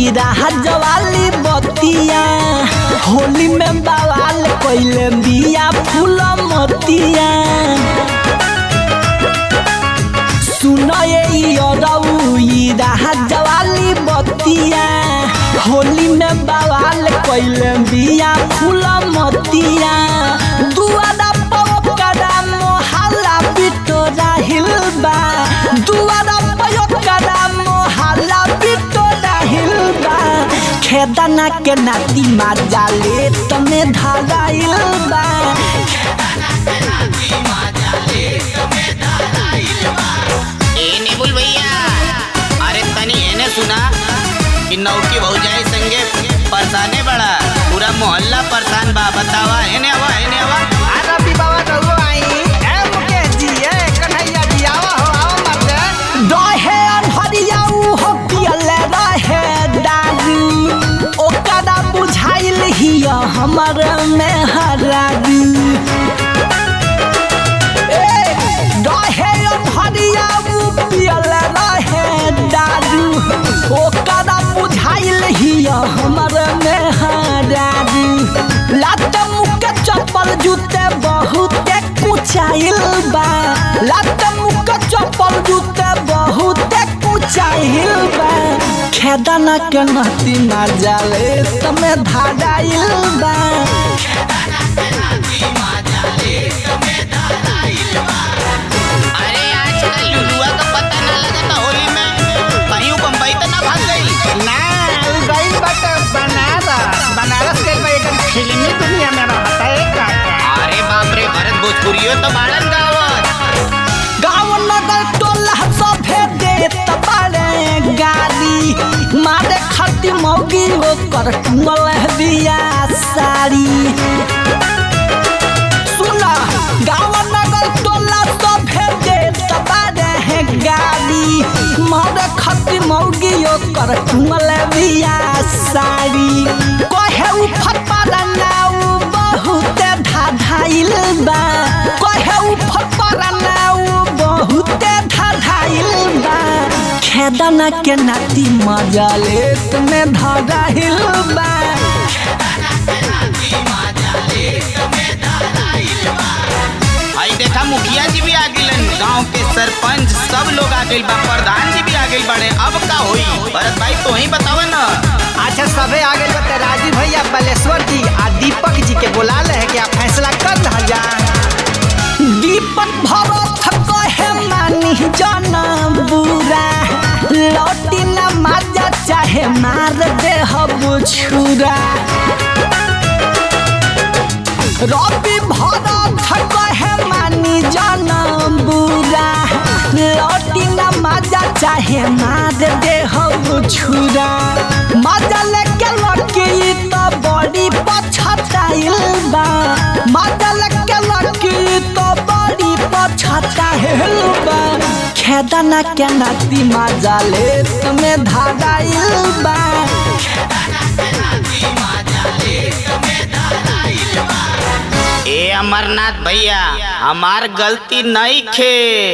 ई राहत वाली बतिया होली में बवाल कइले बिया फूल मोतिया सुनो ये ई अरऊ ई राहत वाली बतिया होली में बवाल कइले बिया फूल मोतिया दुआरा पवकरा मोहल्ला बिटोरा हिलबा दुआरा पवकरा मोहल्ला बिटोरा हिलबा खेदना के नाती माजा ले तमे धागाइल बा ए निबुल भैया अरे तनी एने सुना कि नौकी भौजाई संगे परेशाने बड़ा पूरा मोहल्ला परेशान बा बतावा एने आवा एने आवा रवि बाबा रहुआ आई ए मुकेश जी ए कन्हैया जी आवा हो आवा मत रहे अनहरिया हो पियले रहे दारू ओकरा बुझाइल हिया हमर में हरारू ए रहे अनहरिया पियले रहे दारू ओकरा बुझाइल हिया हमर में हरारू लात मुके चप्पल जूते बहुते कुचाइल बा लात मुके चप्पल जूते बहुते कुचाइल बा खेदना के नती मजा ले तमे धागाइल बा अरे आजकल लुलुआ का पता ना लगता होली में कहीं उ बम्बई तो ना भाग गई ना उ गइल बाटे बनारस बनारस के कोई एकदम फिल्मी दुनिया में रहता है का अरे बाप रे भरत भोजपुरियो तो बाड़न गावत गाँव नगर टोला सभे देत बाड़े गाली मारे खती मौगी ओकर टुंगल दिया साड़ी सुना गाँव नगर टोला सभे देत बाड़े गाली मारे खती मौगी ओकर टुंगल दिया साड़ी कहे उ फटपारा नाउ बहुते धाधाइल बा कहे उ फटपारा नाउ बहुते धाधाइल बा खेदना के नाती मजा ले तुम्हें धाधाइल बा आई देखा मुखिया जी भी आ गइलन गांव के सरपंच सब लोग आ गइल बा प्रधान जी भी आ गइल बाड़े अब का होई भरत भाई तो ही बतावा ना अच्छा सबे आ गए बते राजीव भैया बलेश्वर जी आ दीपक जी के बुला ले है कि आप फैसला कर रहा जा दीपक भरत कहे मानी जाना बुरा लौटी न मजा चाहे मार दे छुरा रवि भरत कहे मानी जाना बुरा लौटी न मजा चाहे मार दे छुरा मजा लेके लड़की तो बड़ी पछताइल बा मजा लेके लड़की तो बड़ी पछताइल बा खेदना के नाती मजा ले तुम्हें धागाइल बा ए अमरनाथ भैया हमार गलती नहीं खे